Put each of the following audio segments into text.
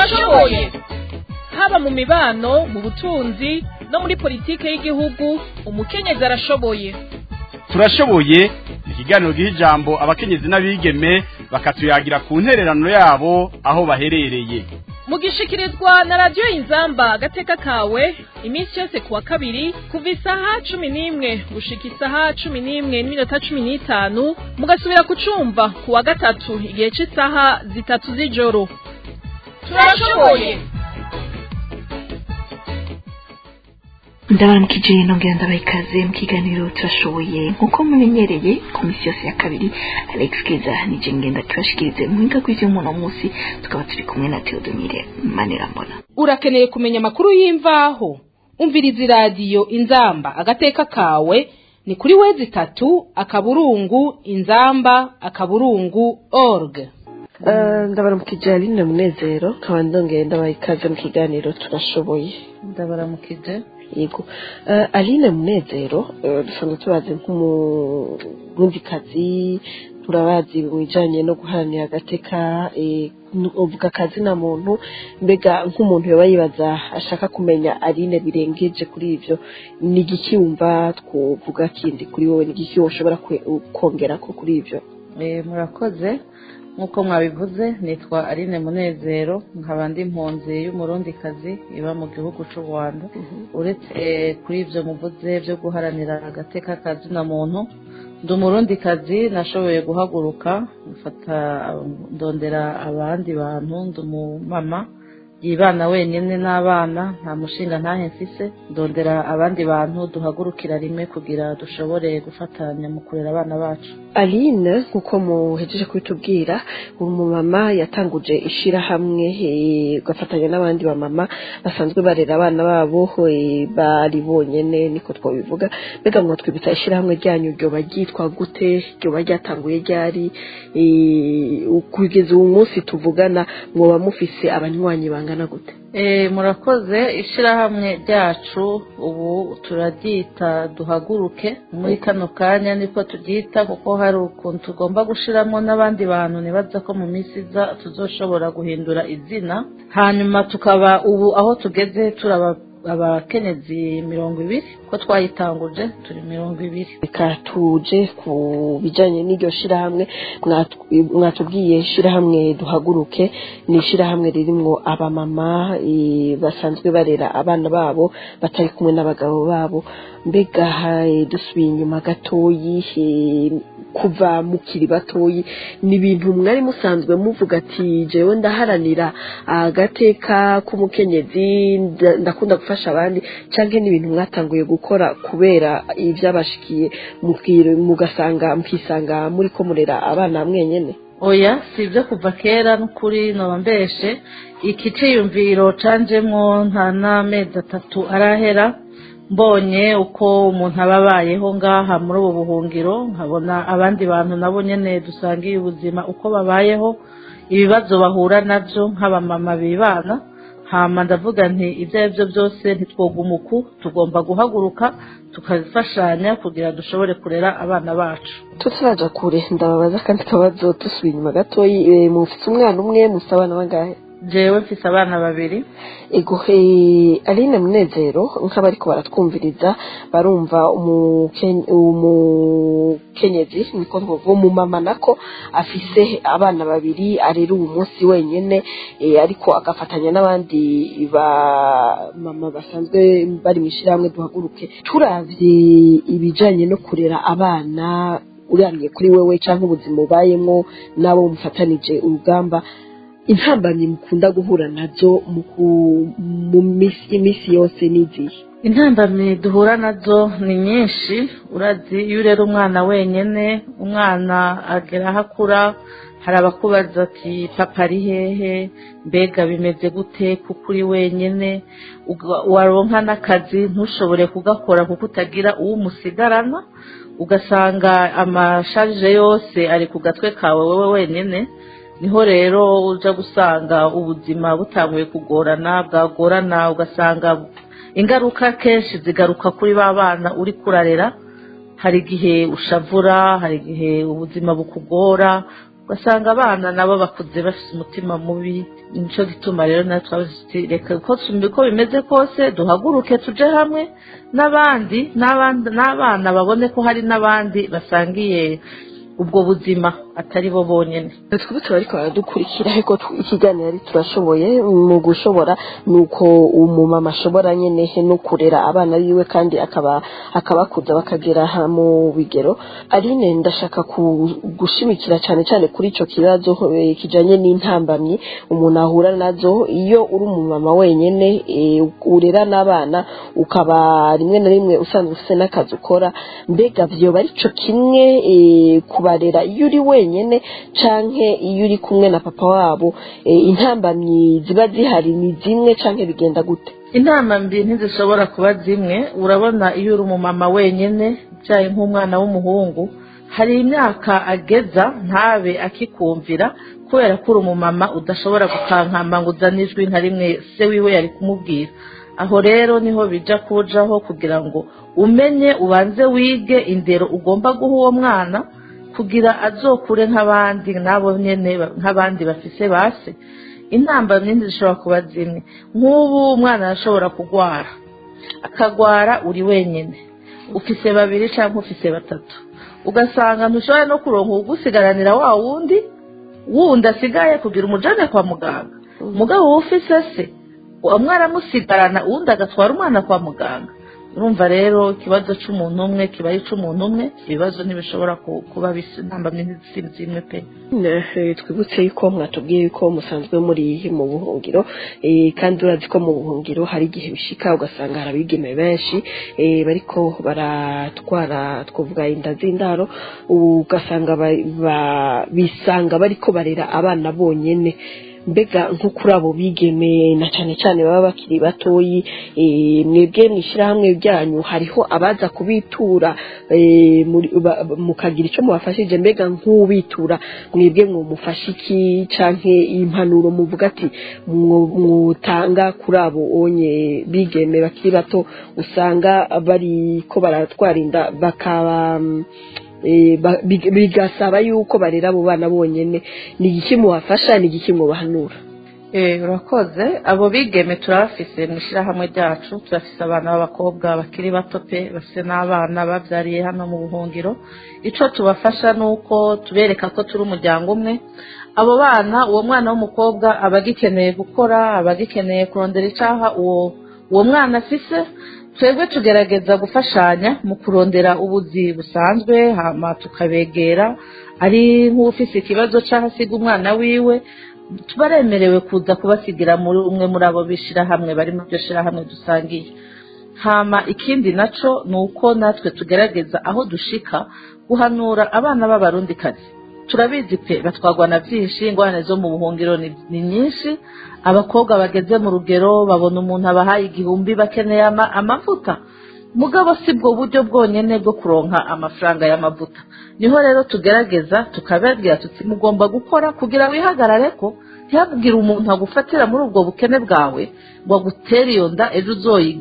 turashoboye haba mu mibano mu butunzi no muri politike y'igihugu umukenyezi arashoboye turashoboye ni ikiganiro giha ijambo abakenyezi n'abigeme bakatuyagira ku ntererano yabo aho baherereye mugishikirizwa na radiyo inzamba agateka kawe iminsi yose ku wa kabiri kuva isaha cumi n'imwe gushika isaha cumi n'imwe n'iminota cumi n'itanu mugasubira kucumva ku wa gatatu igihe cy'isaha zitatu z'ijoro turashoboye ndabaramukije nongera ndabaha ikaze mu kiganiro turashoboye nk'uko mumenyereye ku minsi yose ya kabiri alex keza nije ngenda tubashikirize mu buhinga bw'ivy'umuntu munsi tukaba turi kumwe na theodomire manerambona urakeneye kumenya amakuru y'imvaho umviriza iradiyo inzamba agateka kawe ni kuri wezi itatu akaburungu inzamba akaburungu org ndabaramukije aline munezero nkaba ndongeye ndabaha ikaze mu kiganiro turashoboye ndabaramukije yego uh, aline munezero uh, dusanzwe tubazi nk'umurundikazi turabazi mu bijanye no guharanira agateka uvuga akazi na muntu mbega nk'umuntu yoba yibaza ashaka kumenya aline birengeje kuri ivyo ni igiki wumva twovuga kindi kuri wowe ni igiki woshobora kongera ko kuri ivyo murakoze nk'uko mwabivuze nitwa aline munezero nkaba ndi impunzi y'umurundikazi iba mu gihugu cy'u rwanda uretse kuri ibyo muvuze byo guharanira agateka kazina muntu ndi umurundikazi nashoboye guhaguruka mfata ndondera abandi bantu ndi umumama yibana wenyine n'abana nta mushinga ntahe mfise ndondera abandi bantu duhagurukira rimwe kugira dushobore gufatanya mu kurera abana bacu aline nk'uko muhejeje kubitubwira umumama yatanguje ishyirahamwe ugafatanya n'abandi bamama basanzwe barera abana babo bari bonyine niko twabivuga mbega mwatwibutsa ishyirahamwe ryanyu ryoba ryitwa gute ryoba ryatanguye ryari kugeza ubu munsi tuvugana mwoba mufise abanywanyi bangana gute murakoze ishyirahamwe ryacu ubu turaryita duhaguruke muri kano kanya niko turyita kuko hari ukuntu tugomba gushyiramo n'abandi bantu ntibaza ko mu minsi iza tuzoshobora guhindura izina hanyuma tukaba ubu aho tugeze turaba abakenyezi mirongo ibiri ko twayitanguje turi mirongo ibiri reka tuje ku bijyanye n'iryo shyirahamwe mwatubwiye ishyirahamwe duhaguruke ni ishyirahamwe ririmo abamama basanzwe barera abana babo batari kumwe n'abagabo babo mbega dusubiye inyuma gatoyi kuva mukiri batoyi ni ibintu mwari musanzwe muvuga ati jewe ndaharanira agateka k'umukenyezi ndakunda gufasha abandi cyangwa n'ibintu mwatanguye gukora kubera ibyabashikiye mugasanga mukisanga muri ko murera abana mwenyine oya si ibyo kuva kera n'ukuri noba mbeshe iki cyiyumviro canjemwo nta n'amezi atatu arahera mbonye uko umuntu aba abayeho ngaha muri ubu buhungiro nkabona abandi bantu nabo nyine dusangiye ubuzima uko babayeho ibibazo bahura nabyo nk'abamama bibana hama ndavuga nti ibyo ari byo byose ntitwoguma uku tugomba guhaguruka tukazifashanya kugira dushobore kurera abana bacu tutaraja kure ndababaza kandi kabazo dusubiye inyuma gatoyi mufite umwana umwe mufite abana bangahe jewe mfise abana babiri ego aline munezero nk'abariko baratwumviriza barumva umukenyezi niko twovuga umumama nako afise abana babiri arera uwo munsi wenyene ariko agafatanya n'abandi bamama basanzwe bari mu ishyirahamwe duhaguruke turavye ibijanye no kurera abana uramye kuri wewe canke ubuzima ubayemwo n'abo mufatanije urugamba intambamyi mukunda guhura nazo mu minsi yose n'igihe intambamyi duhura nazo ni nyinshi urazi iyo urera umwana wenyine umwana agera aho akura hari abakubaza ati papa ari hehe mbega bimeze gute kuko uri wenyine waronka n'akazi ntushobore kugakora kuko utagira uwo umusigarana ugasanga amasharije yose ari ku gatwe kawe wowe wenyine niho rero uja gusanga ubuzima butanguye kugorana bwagorana ugasanga ingaruka kenshi zigaruka kuri ba bana uri kurarera hari igihe ushavura hari igihe ubuzima bukugora ugasanga abana nabo bakuze bafite umutima mubi nicyo gituma rero natwe reka ko uko bimeze kose duhaguruke tuje hamwe n'abandi n'abana babone ko hari n'abandi basangiye ubwo buzima atari bo bonyine twebwe tuba ariko baradukurikira ariko ikiganiro ari turashoboye mu gushobora ni uko umumama ashobora nyine no kurera abana biwe kandi akaba akabakuza bakagera mu bigero aline ndashaka gushimikira cyane cyane kuri icyo kibazo kijyanye n'intambamyi umuntu ahura nazo iyo uri umumama wenyine urera n'abana ukaba rimwe na rimwe usanzwe ufite n'akazi ukora mbega byoba ari cyo kimwe kubarera iyo uri wenyine canke iyo uri kumwe na papa wabo intambamyi ziba zihari ni zimwe canke bigenda gute inama mbi ntizishobora kuba zimwe urabona iyo uri umumama wenyine byaye nk'umwana w'umuhungu hari imyaka ageza ntabe akikumvira kubera ko uri umumama udashobora gukankama ngo uzane ijwi nka rimwe se wiwe yari kumubwira aho rero niho bijya kujaho kugira ngo umenye ubanze wige indero ugomba guha uwo mwana kugira azokure nk'abandi nabo nyine nk'abandi bafise base intambamyi zishobora kuba zimwe nk'ubu umwana arashobora kurwara akagwara uri wenyine ufise babiri cyangwa ufise batatu ugasanga ntushobora no kuronka ugusigaranira wa wundi wundi asigaye kugira umujane kwa muganga umugabo uba ufise se umwana amusigarana uwundi agatwara umwana kwa muganga urumva rero ikibazo cy'umuntu umwe kiba ari icy'umuntu umwe ibibazo ntibishobora kuba bisa intambamyi zimwe pe twibutse yuko mwatubwiye yuko musanzwe muri mu buhungiro kandi urazi ko mu buhungiro hari igihe bishika ugasanga hari abigeme benshi bariko baratwara twavuga inda z'indaro ugasanga bisanga bariko barera abana bonyine mbega nko kuri abo bigeme na cyane cyane baba bakiri batoyi mwebwe mu ishyirahamwe ryanyu hariho abaza kubitura mukagira icyo mubafashije mbega nk'ubitura mwebwe mwumufashe iki cyangwa impanuro muvuga ati mwutanga kuri abo onye bigeme bakiri bato usanga bari ko baratwara inda bakaba bigasaba yuko barera abo bana bonyine ni igiki mubafasha ni igiki mubahanura urakoze abo bigeme turabafise mu ishyirahamwe ryacu turafise abana b'abakobwa bakiri bato pe bafite n'abana babyariye hano mu buhungiro icyo tubafasha ni uko tubereka ko turi umuryango umwe abo bana uwo mwana w'umukobwa aba agikeneye gukora aba agikeneye kurondera icyaha uwo uwo mwana afise twebwe tugerageza gufashanya mu kurondera ubuzi busanzwe hama tukabegera ari nk'ufise ikibazo cyangwa asiga umwana wiwe baremerewe kuza kubasigira muri umwe muri abo bishyirahamwe bari mu byo shyirahamwe dusangiye hama ikindi nacyo ni uko natwe tugerageza aho dushika guhanura abana b'abarundikazi turabizi pe batwagwa na byinshi ingorane zo mu buhungiro ni nyinshi abakobwa bageze mu rugero babona umuntu abahaye igihumbi bakeneye amavuta mugabo si bwo buryo bwonyine bwo kuronka amafaranga y'amavuta niho rero tugerageza tukababwira tuti mugomba gukora kugira wihagarare ko ntihagire umuntu agufatira muri ubwo bukene bwawe ngo agutere iyo nda ejo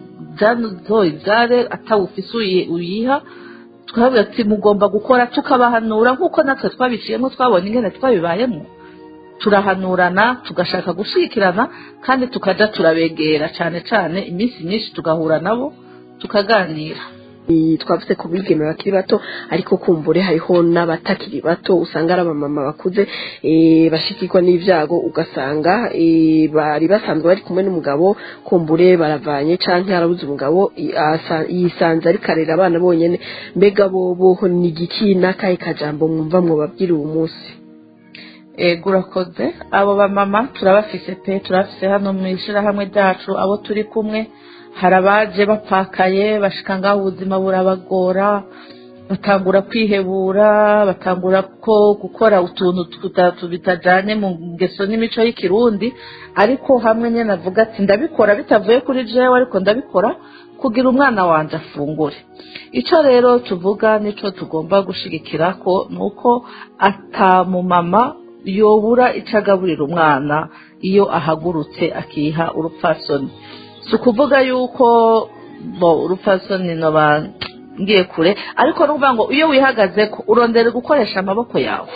uzoyibyare atawufise uyiha twabwira ati mugomba gukora tukabahanura nk'uko natwe twabiciyemo twabonye ingene twabibayemo turahanurana tugashaka gushyikirana kandi tukajya turabegera cyane cyane iminsi myinshi tugahura nabo tukaganira twavuze ku bigeme bakiri bato ariko kumbure hariho n'abatakiri bato usanga ari abamama bakuze bashikirwa n'ibyago ugasanga bari basanzwe bari kumwe n'umugabo kumbure baravanye cyangwa yarabuze umugabo yisanze ariko arera abana bonyine mbega bo ni igiki n'akahe kajambo mwumva mwababwira uwo munsi ego urakoze abo bamama turabafise pe turabafise hano mu ishyirahamwe ryacu abo turi kumwe hari abaje bapakaye bashika ngaho ubuzima burabagora batangura kwihebura batangura ko gukora utuntu bitajyanye mu ngeso n'imico y'ikirundi ariko hamwe nyine avuga ati ndabikora bitavuye kuri jewe ariko ndabikora kugira umwana wanjye afungure icyo rero tuvuga n'icyo tugomba gushyigikira ko ni uko atamumama yobura icyo agaburira umwana iyo ahagurutse akiha urupfasoni si ukuvuga yuko urupfasoni ngiye kure ariko ni ukuvuga ngo iyo wihagaze ko urondera gukoresha amaboko yawe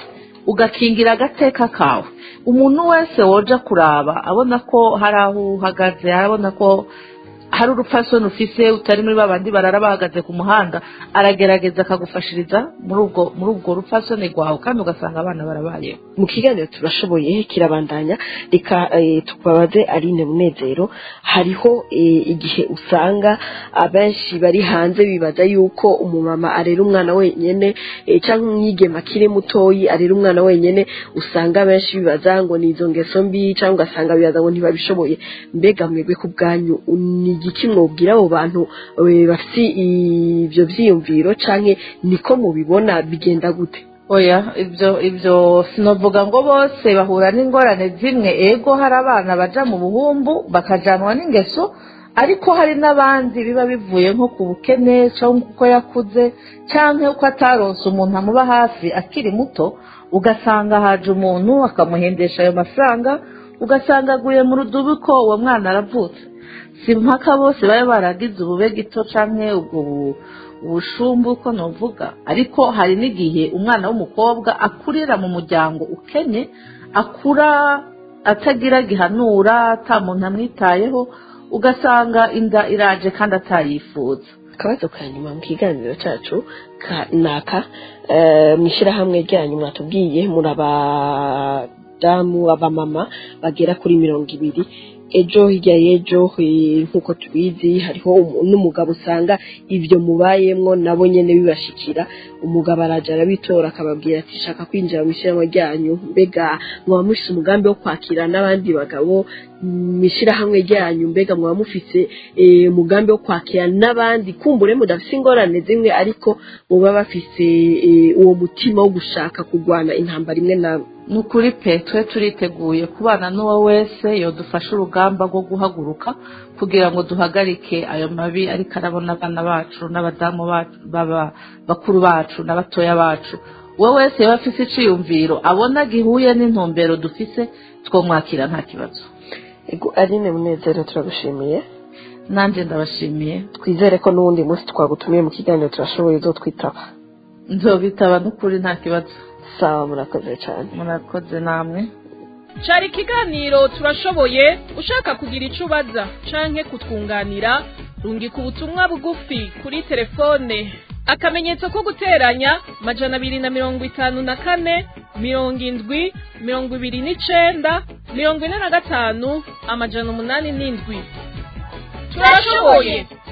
ugakingira agateka kawe umuntu wese woja kuraba abona ko hari aho uhagaze arabona ko hari urupfasoni ufise utari muri babandi barara bahagaze ku muhanda aragerageza akagufashiriza muri ubwo muri ubwo rupfasoni rwawe kandi ugasanga abana barabayeho mu kiganiro turashoboye kirabandanya reka eh, tubabaze Aline Munezero hariho eh, igihe usanga abenshi bari hanze bibaza yuko umumama arera umwana wenyene eh, cyangwa umwigema akiri mutoyi arera umwana wenyene usanga abenshi bibaza ngo ni izo ngeso mbi cyangwa ugasanga bibaza ngo ntibabishoboye mbega mwebwe ku bwanyu ni igiki mwobwira abo bantu eh, bafite ibyo vyiyumviro canke niko mubibona bigenda gute oya ibyo ibyo sinavuga ngo bose bahura n'ingorane zimwe ego hari abana baja mu buhumbu bakajanwa n'ingeso ariko hari n'abandi biba bivuye nko ku bukene cyangwa uko yakuze cyangwa uko ataronse umuntu amuba hafi akiri muto ugasanga haje umuntu akamuhendesha ayo mafaranga ugasanga aguye mu rudubi ko uwo mwana aravutse si mpaka bose baba baragize ubube gito cyangwa ubwo bu- ubushumbu uko nuvuga ariko hari n'igihe umwana w'umukobwa akurira mu muryango ukenye akura atagira gihanura ata muntu amwitayeho ugasanga inda iraje kandi atayifuza akabazo ka nyuma mu kiganiro cyacu ka naka eh, mu ishyirahamwe ryanyu mwatubwiye muri abadamu abamama bagera kuri mirongo ibiri ejo hirya y'ejo eh, nk'uko tubizi hariho umu- n'umugabo usanga ibyo mubayemwo nabo nyene bibashikira umugabo araja arabitora akababwira ati shaka kwinjira mu ishyirahamwe ryanyu mbega mwaba mufise umugambi wo kwakira n'abandi bagabo mu ishyirahamwe ryanyu mbega mwaba mufise eh, umugambi wo kwakira n'abandi kumbure mudafise ingorane zimwe ariko muba bafise eh, uwo mutima wo gushaka kurwana intambara imwe namwe ni ukuri pe twe turiteguye kubana n'uwo wese yodufasha urugamba rwo guhaguruka kugira ngo duhagarike ayo mabi ariko arabona abana bacu n'abadamu bacu baba- bakuru bacu n'abatoya bacu uwo wese yaba afise iciyumviro abona gihuye n'intumbero dufise twomwakira nta kibazo ego aline munezero turagushimiye nanjye ndabashimiye twizere ko n'uwundi munsi twagutumiye mu kiganiro turashoboye uzotwitaba nzobitaba n'ukuri nta kibazo sawa murakoze cyane murakoze namwe cari ikiganiro turashoboye ushaka kugira ico ubaza canke kutwunganira rungika ubutumwa bugufi kuri telefone akamenyetso ko guteranya majana abiri na mirongo itanu na kane mirongo indwi mirongo ibiri n'icenda mirongo ine na gatanu amajana umunani n'indwi turashoboye